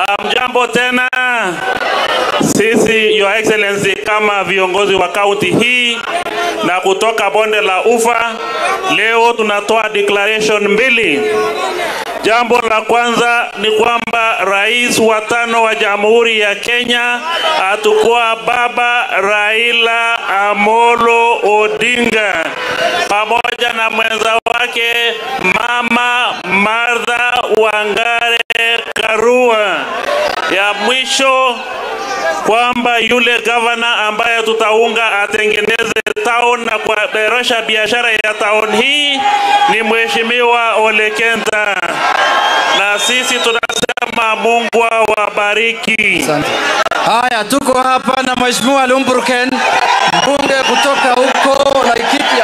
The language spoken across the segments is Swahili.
Hamjambo tena. Sisi Your Excellency kama viongozi wa kaunti hii na kutoka bonde la Ufa, leo tunatoa declaration mbili. Jambo la kwanza ni kwamba rais wa tano wa Jamhuri ya Kenya atakuwa Baba Raila Amolo Odinga pamoja na mwenza wake Mama Martha Wangare Karua. Ya mwisho kwamba yule gavana ambaye tutaunga atengeneze town na kuboresha biashara ya town hii ni Mheshimiwa Ole Kenta, na sisi tunasema Mungu awabariki. Asante. Haya, tuko hapa na Mheshimiwa Lumburken, mbunge kutoka huko Laikipia.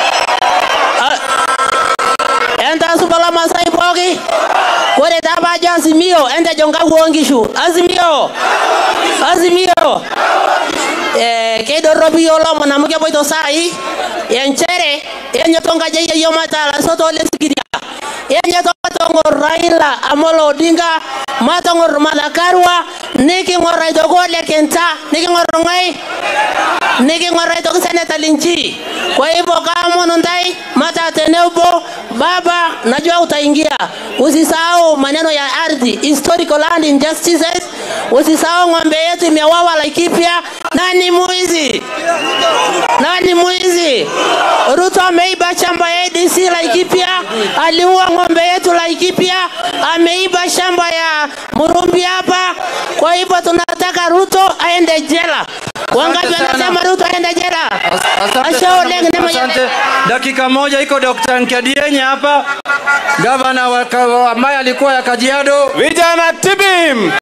enta subala masai poki kore taba jo azimio ente jonga wongishu azimio azimio eh keidorropi yiolo mwanamke poito sai enchere enyotonga jeye yo matala soto ole sikiria enyotongo Raila Amolo Odinga matongor Malakarwa niking'or aitoki Ole Kenta niking'or ng'ai niking'or aitoki Seneta Linchi kwa hivyo kama nundai mata tenebo baba najua utaingia usisahau maneno ya ardhi historical land injustices usisahau ng'ombe yetu imewawa Laikipia nani muizi nani mwizi? Ruto ameiba shamba ya ADC Laikipia, aliua ng'ombe yetu Laikipia, ameiba shamba ya Murumbi hapa. Kwa hivyo tunataka Ruto aende jela. Wangapi Asante sana. wanasema Ruto aende jela? As- Asante Asha sana, Oleng nema asante. Dakika moja iko Dr. Nkadienye hapa, gavana wa, wa, ambaye alikuwa ya Kajiado. Vijana tibim!